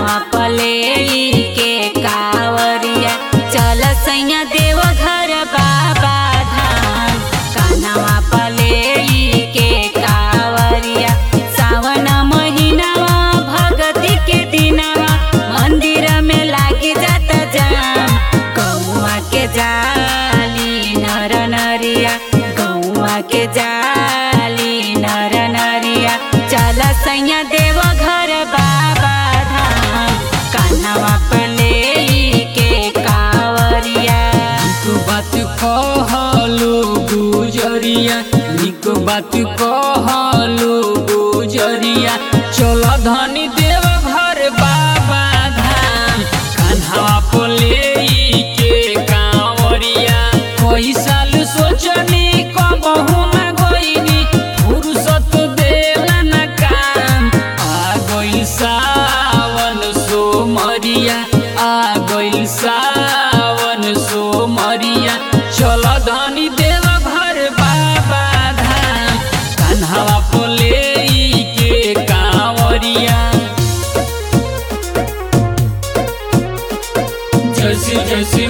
कान्हवा पले के कावरिया चल सैया देव घर बाबा धाम कान्हवा पले के कावरिया सावन महीनावा भगती के दिनावा मंदिर में लागी जाता जाम गौवा के जाली नर नरिया गौवा के जाली नर नरिया चल सैया देव घर बाबा धाम कान्हवा पले के कावरिया निक बात कहलो गुजरिया निक बात कहलो गुजरिया चल धनी देव घर बाबा धाम कान्हा पोले के कांवरिया कोई साल सोचनी कबहू न गईनी फुर्सत देला न काम आ गइल सावन सोमरिया आ गइल सावन सोमरिया चल धनी देव घर बाबा धाम कान्हावा पोले के कांवरिया जैसी जैसी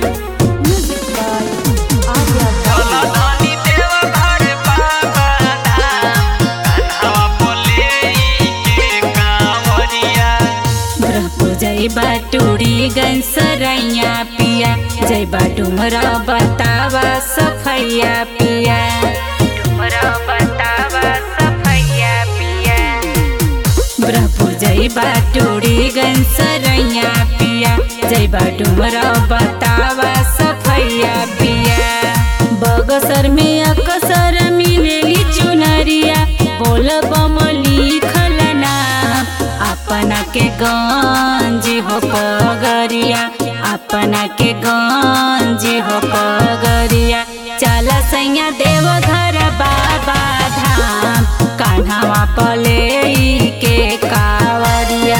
ब्रह्मपुर जय बाटूरी गंसरैया पिया जय बाटुमरा बतावा सफैया पिया डुमरा बतावा सफैया पिया ब्रह्मपुर जय बाटूरी गंसरैया पिया जय बाटुमरा बतावा सफैया पिया बगसर में अकसर मिलेली चुनरिया बोल बम लिखल नाम अपना के गंज हो पगरिया अपना के गंज हो पगरिया चल सैया देव घर बाबा धाम कान्हावा पले के कावरिया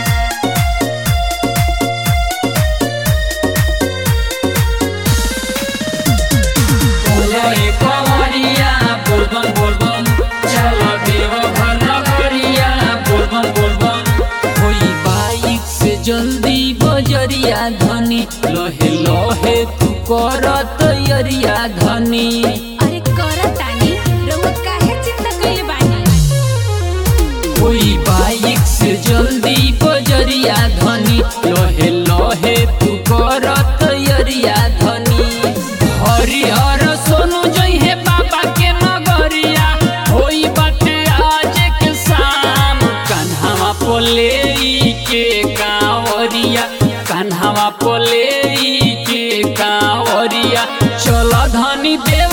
बोले कंवरिया बोलबम बोलबम चल देव घर नगरिया बोलबम बोलबम कोई बाइक से जल्दी बजरिया धनी लहे लहे तू कर तैयारिया धनी अरे करतानी रउआ काहे चिंता कइले बानी कोई बाइक से जल्दी बजरिया धनी लहे लहे तू कर तैयारिया धनी हरिहर सोनू जइहे बाबा के नगरिया होई बाटे आज के शाम कान्हावा पोले के कांवरिया कान्हावा पोले के कांवरिया चल धनी दे